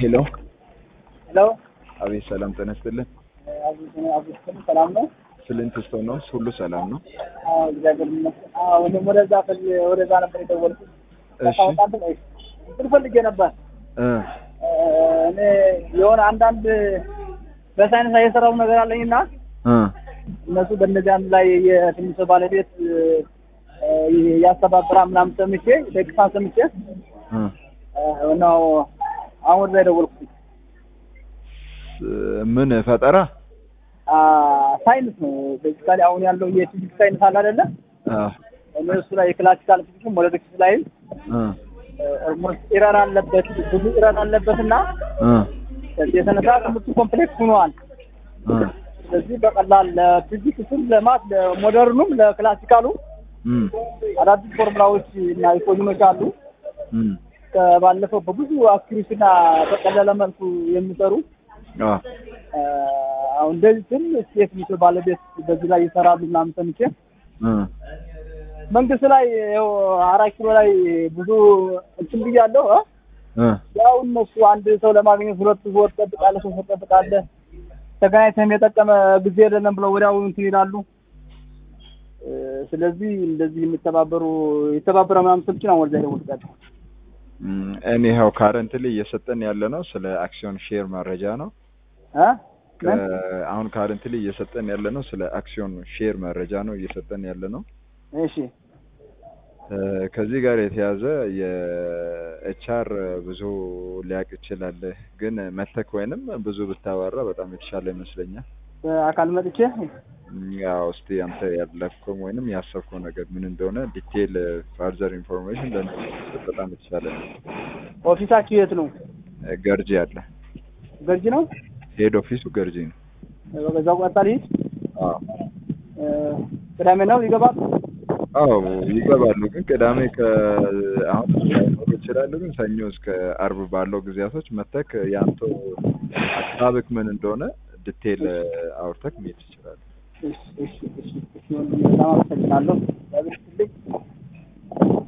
ሄሎ ሄሎ አቤት፣ ሰላም ጤና ይስጥልን። አብዱል ሰላም ነው? ፍልንት ስቶን ነው? ሁሉ ሰላም ነው? አዎ እግዚአብሔር ይመስገን። አዎ እኔም ወደዛ ፈል ወደዛ ነበር የደወልኩት። እሺ ታውቃለህ ወይ? እንትን ፈልጌ ነበር እ እኔ የሆነ አንዳንድ በሳይንስ ላይ የሰራው ነገር አለኝና እ እነሱ በእነዚህ አንድ ላይ የትንሽ ባለቤት ያስተባብራ ምናምን ሰምቼ ደግፋ ሰምቼ እ ነው አሁን ወደዛ የደወልኩት። ምን ፈጠራ? አ ሳይንስ ነው ቤዚካሊ አሁን ያለው የፊዚክስ ሳይንስ አለ አይደለ? አ እኔ እሱ ላይ የክላሲካል ፊዚክስ ሞለኪውላር ላይ እ ኦልሞስት ኢረር አለበት ብዙ ኢረር አለበትና እ ከዚህ የተነሳ ትምህርቱ ኮምፕሌክስ ሆኗል። እ ስለዚህ በቀላል ለፊዚክስም ለማት ለሞደርኑም ለክላሲካሉ እም አዳዲስ ፎርሙላዎች እና ኢኮኖሚዎች አሉ። እም ከባለፈው በብዙ አክዩሬሲና በቀለለ መልኩ የሚሰሩ አ አሁን እንደዚህ ስል ስቴት ሚስል ባለቤት በዚህ ላይ ይሰራሉ ምናምን ሰምቼ እ መንግስት ላይ ይኸው አራት ኪሎ ላይ ብዙ እንትን ብያለሁ እ እ ያው እነሱ አንድ ሰው ለማግኘት ሁለት ወር ትጠብቃለህ፣ ሶስት ወር ትጠብቃለህ፣ ተገናኝተህም የጠቀመ ጊዜ የለንም ብለው ወዲያው እንትን ይላሉ። እ ስለዚህ እንደዚህ የሚተባበሩ የተባበረ ምናምን ስልች ነው ወደዛ ይደውልጋል። ኤኒሃው ካረንትሊ እየሰጠን ያለ ነው ስለ አክሲዮን ሼር መረጃ ነው። እ ከ- አሁን ካረንትሊ እየሰጠን ያለ ነው ስለ አክሲዮን ሼር መረጃ ነው እየሰጠን ያለ ነው። እሺ እ ከዚህ ጋር የተያዘ የኤችአር ብዙ ሊያውቅ ይችላል፣ ግን መተክ ወይንም ብዙ ብታወራ በጣም የተሻለ ይመስለኛል። በአካል መጥቼ ያው እስቲ አንተ ያለፍከው ወይንም ያሰብከው ነገር ምን እንደሆነ ዲቴል ፋርዘር ኢንፎርሜሽን ለመስጠት በጣም የተሻለ ነው። ኦፊሳችሁ የት ነው? ገርጂ አለ። ገርጂ ነው። ሄድ ኦፊሱ ገርጂ ነው። በዛው ቀጥታ ልሂድ። አዎ እ ቅዳሜ ነው ይገባል። አዎ ይገባሉ፣ ግን ቅዳሜ ከአሁን ላይኖሩ ይችላሉ። ግን ሰኞ እስከ አርብ ባለው ጊዜያቶች መተክ የአንተው ሀሳብክ ምን እንደሆነ ዲቴል አውርተክ መሄድ ትችላለህ። እሺ እሺ እሺ እሺ ወንድሜ በጣም አመሰግናለሁ። እግዚአብሔር ይስጥልኝ።